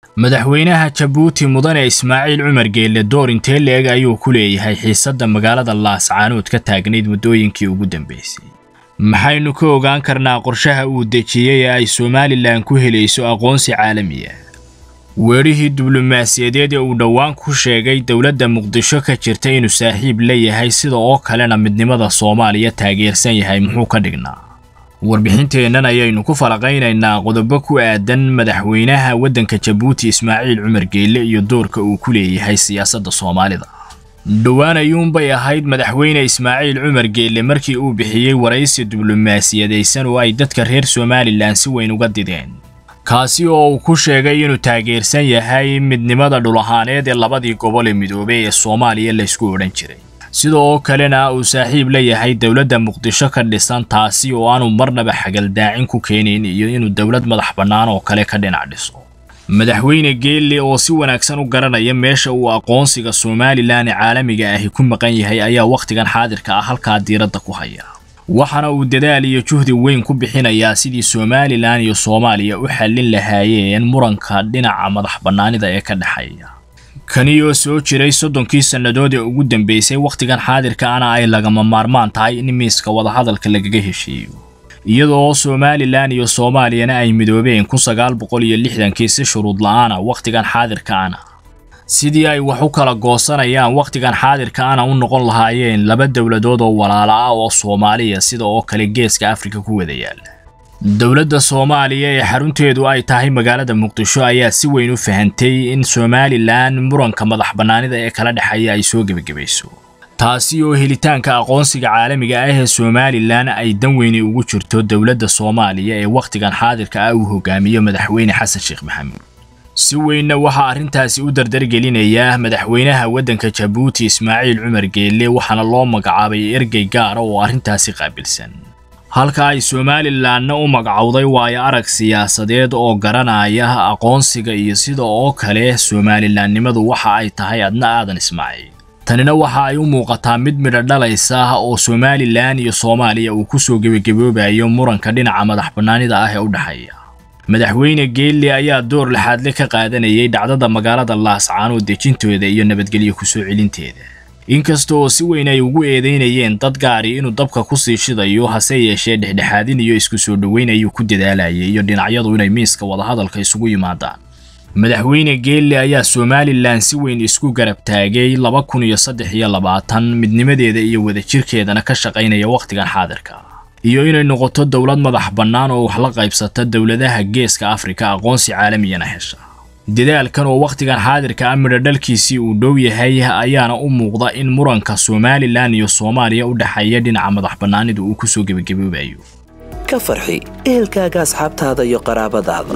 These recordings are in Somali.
madaxweynaha jabuuti mudane ismaaciil cumar geelle door intee leeg ayuu ku leeyahay xiisadda magaalada laascaanood ka taagnayd muddooyinkii ugu dambeysay maxaynu ka ogaan karnaa qorshaha uu dejiyey ee ay somalilan ku helayso aqoonsi caalamiya weerihii diblomaasiyadeed ee uu dhowaan ku sheegay dowladda muqdisho ka jirta inuu saaxiib la yahay sida oo kalena midnimada soomaaliya taageersan yahay muxuu ka dhignaa warbixinteennan ayaynu ku falaqaynaynaa qodobo ku aadan madaxweynaha waddanka jabuuti ismaaciil cumar geelle iyo doorka uu ku leeyahay siyaasadda soomaalida dhowaan ayuunbay ahayd madaxweyne ismaaciil cumar geelle markii uu bixiyey waraysi diblomaasiyadaysan oo ay dadka reer somalilan si weyn uga dideen kaasi oo uu ku sheegay inuu taageersan yahay midnimada dhul ahaaneed ee labadii gobol ee midoobey ee soomaaliya laysku odhan jiray sida oo kalena uu saaxiib la yahay dowladda muqdisho ka dhisan taasi oo aanu marnaba xagaldaacin ku keenayn iyo inuu dowlad madax bannaan oo kale ka dhinac dhiso madaxweyne geelle oo si wanaagsan u garanaya meesha uu aqoonsiga somalilan ee caalamiga ahi ku maqan yahay ayaa wakhtigan xaadirka ah halkaa diiradda ku haya waxaana uu dadaal iyo juhdi weyn ku bixinayaa sidii somalilan iyo soomaaliya u xallin lahaayeen muranka dhinaca madax bannaanida ee ka dhexeeya kani oo soo jiray soddonkii sannadood ee ugu dambeysay wakhtigan xaadirka ana ay lagama maarmaan tahay in miiska wadahadalka lagaga heshiiyo iyadoo somalilan iyo soomaaliyana ay midoobeen kun sagaal boqol iyo lixdankii si shuruud la-aana wakhtigan xaadirka ana sidii ay wax u kala goosanayaan wakhtigan xaadirka ana u noqon lahaayeen laba dowladood oo walaala ah oo soomaaliya sida oo kale geeska afrika ku wada yaala dowladda soomaaliya ee xarunteedu ay tahay magaalada muqdisho ayaa si weyn u fahantay in somalilan muranka madax bannaanida ee kala dhexeeya ay soo gebagabayso taasi oo helitaanka aqoonsiga caalamiga ah ee somalilan ay dan weyni ugu jirto dowladda soomaaliya ee wakhtigan xaadirka ah uu hogaamiyo madaxweyne xasan sheekh maxamuud si weynna waxaa arrintaasi u dardargelinaya madaxweynaha waddanka jabuuti ismaaciil cumar geelle waxaana loo magacaabay ergey gaara oo arrintaasi qaabilsan halka ay somalilanna u magacowday waayo arag siyaasadeed oo garanaya aqoonsiga iyo sida oo kale somalilanimadu waxa ay tahay adna aadan ismaaciil tanina waxa ay u muuqataa mid midho dhalaysa oo somalilan iyo soomaaliya uu ku soo gebagaboobayo muranka dhinaca madax bannaanida ah ee u dhexeeya madaxweyne geelle ayaa door laxaadle ka qaadanayay dhacdada magaalada laascaanood dejintooda iyo nabadgelyo kusoo celinteeda inkasta oo si weyn ay ugu eedeynayeen dad gaari inuu dabka ku sii shidayo hase yeeshee dhexdhexaadin iyo isku soo dhoweyn ayuu ku dadaalayay iyo dhinacyadu inay miiska wadahadalka isugu yimaadaan madaxweyne geelle ayaa somalilan si weyn isku garab taagay laba kun iyo saddex iyo labaatan midnimadeeda iyo wadajirkeedana ka shaqaynaya wakhtigan xaadirka iyo inay noqoto dowlad madax bannaan oo wax la qaybsata dowladaha geeska afrika aqoonsi caalamiyana hesha dadaalkan oo wakhtigan xaadirka ah midho dhalkiisii uu dhow yahay ayaana u muuqda in muranka somalilan iyo soomaaliya u dhexeeya dhinaca madax bannaanida uu ku soo gebagaboobayo ka farxi ehelkaaga asxaabtaada iyo qaraabadaada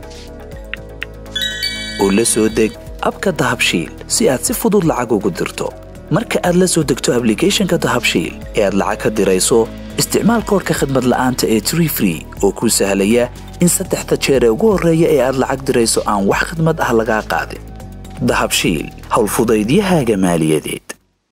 oo la soo deg abka dahabshiil si aad si fudud lacag ugu dirto marka aad la soo degto ablicathonka dahabshiil ee aad lacag ka dirayso isticmaal koorka khadmad la'aanta ee tree free oo kuu sahlaya in saddexda jeer ee ugu horreeya ee aad lacag dirayso aan wax khidmad ah lagaa qaadin dahabshiil howlfudaydiyahaaga maaliyadeed